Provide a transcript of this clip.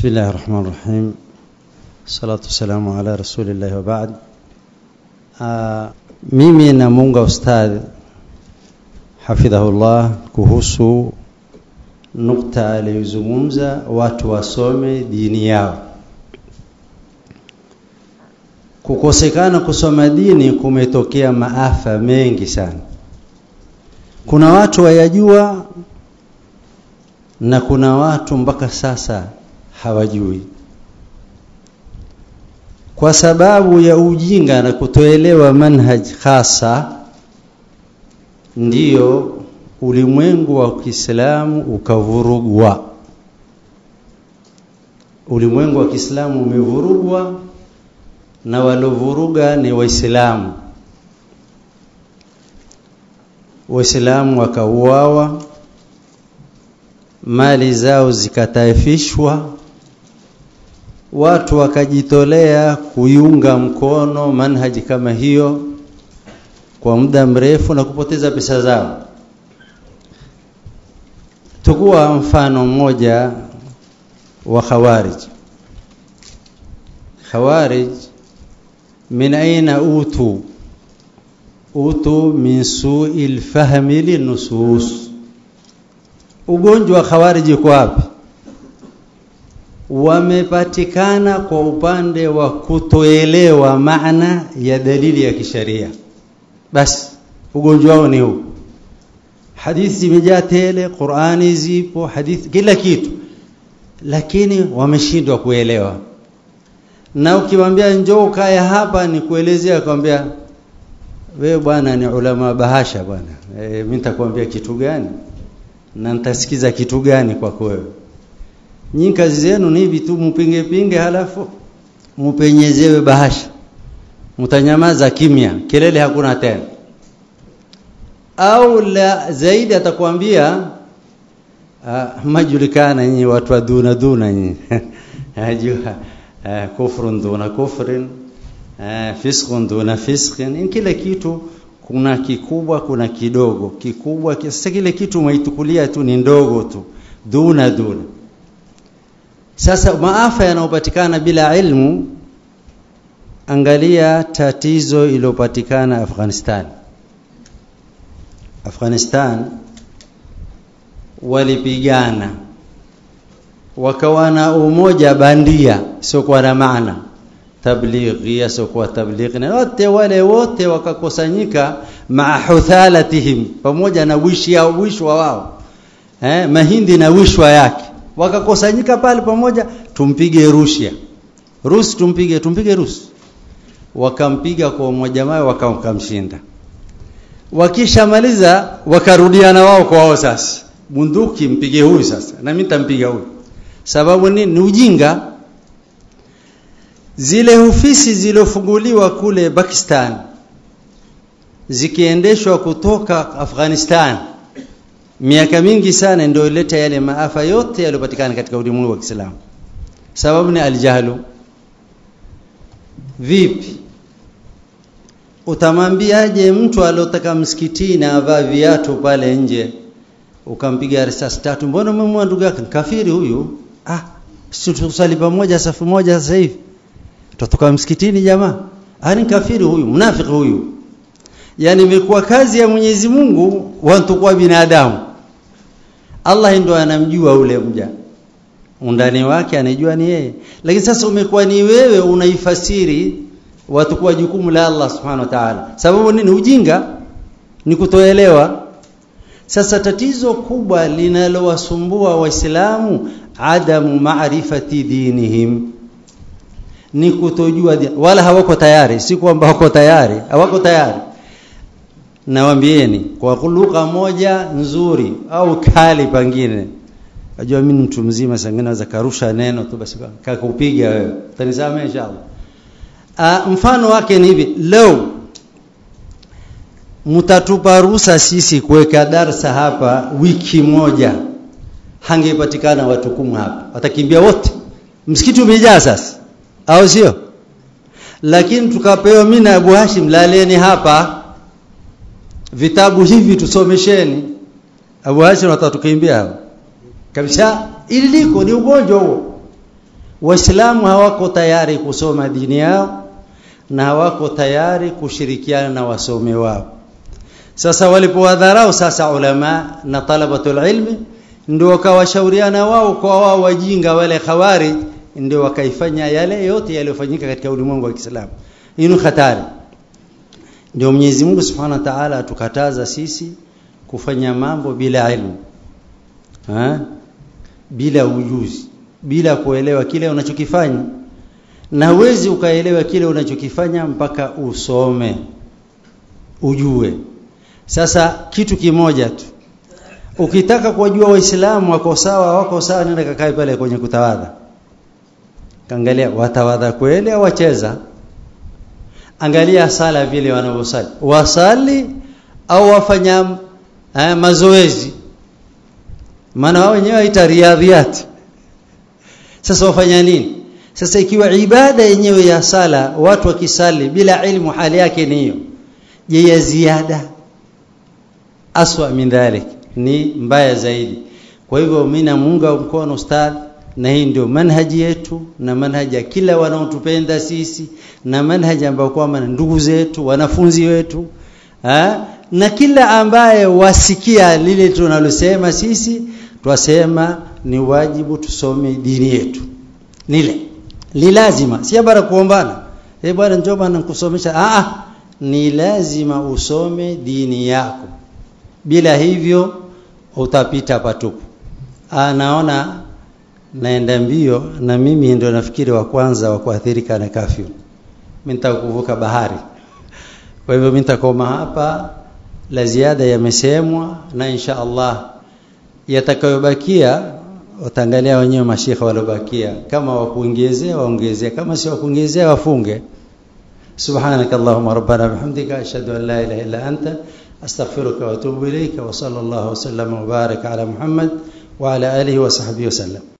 بسم الله الرحمن الرحيم الصلاة والسلام على رسول الله وبعد uh, mimi namunga ustadh hafidhahullah kuhusu nukta aliyozungumza watu wasome dini yao kukosekana kusoma dini kumetokea maafa mengi sana kuna watu wayajua na kuna watu mpaka sasa hawajui kwa sababu ya ujinga na kutoelewa manhaj hasa ndiyo ulimwengu wa Kiislamu ukavurugwa ulimwengu wa Kiislamu umevurugwa na walovuruga ni waislamu waislamu wakauawa mali zao zikataifishwa watu wakajitolea kuiunga mkono manhaji kama hiyo kwa muda mrefu na kupoteza pesa zao tukua mfano mmoja wa khawarij khawarij min aina utu utu min su'il fahmi linusus ugonjwa wa khawarij uko wapi wamepatikana kwa upande wa kutoelewa maana ya dalili ya kisharia basi ugonjwa wao ni huu hadithi zimejaa tele Qur'ani zipo hadithi kila kitu lakini wameshindwa kuelewa na ukimwambia njoo kae hapa ni kuelezea kwambia wewe bwana ni ulama bahasha bwana e, mimi nitakwambia kitu gani na nitasikiza kitu gani kwako wewe nyinyi kazi zenu ni hivi tu mpinge pinge halafu mupenyezewe bahasha mtanyamaza kimya kelele hakuna tena au la zaidi atakwambia uh, majulikana nyinyi watu wa duna duna nyinyi ajua uh, kufrun duna kufrin uh, fisqun duna fisqin kila kitu kuna kikubwa kuna kidogo kikubwa sasa kile kitu umeitukulia tu ni ndogo tu duna duna sasa maafa yanayopatikana bila ilmu angalia tatizo iliyopatikana Afghanistan Afghanistan walipigana wakawa na umoja bandia sio kwa na maana tablighi sio kwa tablighi na wote wale wote wakakusanyika maa huthalatihim pamoja na wishi yao wishwa wao eh mahindi na wishwa yake wakakusanyika pale pamoja tumpige Russia Rus tumpige tumpige Rus wakampiga kwa umoja wao wakamshinda wakishamaliza wakarudiana wao kwa wao sasa bunduki mpige huyu sasa na mimi nitampiga huyu sababu nini ni ujinga zile ofisi zilofunguliwa kule Pakistan zikiendeshwa kutoka Afghanistan miaka mingi sana ndio ileta yale maafa yote yaliyopatikana katika ulimwengu wa Kiislamu sababu ni aljahlu vipi utamwambiaje mtu aliyotaka msikitini avaa viatu pale nje ukampiga risasi tatu mbona umemwa ndugu yake kafiri huyu ah tusali pamoja safu moja sasa hivi tutoka msikitini jamaa ani kafiri huyu mnafiki huyu yani imekuwa kazi ya Mwenyezi Mungu watu kwa binadamu Allah ndo anamjua ule mja undani wake anajua ni yeye lakini sasa umekuwa ni wewe unaifasiri watu kwa jukumu la Allah subhanahu wa ta'ala sababu nini ujinga ni kutoelewa sasa tatizo kubwa linalowasumbua waislamu adamu maarifati dinihim ni kutojua wala hawako tayari si kwamba wako tayari hawako tayari nawambieni kwa lugha moja nzuri au kali pangine najua mimi mtu mzima sangine naweza karusha neno tu basi kakupiga wewe utanisamehe inshallah A, mfano wake ni hivi leo mtatupa ruhusa sisi kuweka darsa hapa wiki moja hangepatikana watu kumi hapa watakimbia wote msikiti umejaa sasa au sio lakini tukapewa mimi na Abu Hashim laleni hapa vitabu hivi tusomesheni Abu Hashim watatukimbia hapa kabisa ili liko ni ugonjwa huo waislamu hawako tayari kusoma dini yao na hawako tayari kushirikiana na wasome wao sasa walipowadharau sasa ulama na talabatul ilmi ndio wakawashauriana wao kwa wao wajinga wale khawari ndio wakaifanya yale yote yaliyofanyika katika ulimwengu wa Kiislamu hii ni hatari ndio Mwenyezi Mungu Subhanahu wa Ta'ala atukataza sisi kufanya mambo bila ilmu ha? bila ujuzi bila kuelewa kile unachokifanya na huwezi ukaelewa kile unachokifanya mpaka usome ujue sasa kitu kimoja tu ukitaka kuwajua waislamu wako sawa wako sawa nenda kakae pale kwenye kutawadha kaangalia watawadha kweli au wacheza angalia sala vile wanavyosali wasali au wafanya eh, mazoezi maana wao wenyewe waita riadhiati sasa wafanya nini sasa ikiwa ibada yenyewe ya sala watu wakisali bila ilmu hali yake ni hiyo je ya ziada aswa min dhalik ni mbaya zaidi kwa hivyo mimi namuunga mkono ustadh na hii ndio manhaji yetu na manhaji ya kila wanaotupenda sisi na manhaji ambayo kwamba ndugu zetu wanafunzi wetu ha? na kila ambaye wasikia lile tunalosema sisi twasema ni wajibu tusome dini yetu nile ni lazima si bara kuombana eh bwana njoo bwana nikusomesha ah ah ni lazima usome dini yako bila hivyo utapita patupu anaona naenda mbio na mimi ndio nafikiri wa kwanza wa kuathirika na kafyu mimi nitakuvuka bahari kwa hivyo mimi nitakoma hapa la ziada yamesemwa na insha Allah yatakayobakia utaangalia wenyewe mashika waliobakia kama wakuongezea waongezea kama si wakuongezea wafunge سبحانك اللهم ربنا بحمدك أشهد أن لا إله إلا أنت أستغفرك وأتوب إليك وصلى الله وسلم وبارك على محمد وعلى آله وصحبه وسلم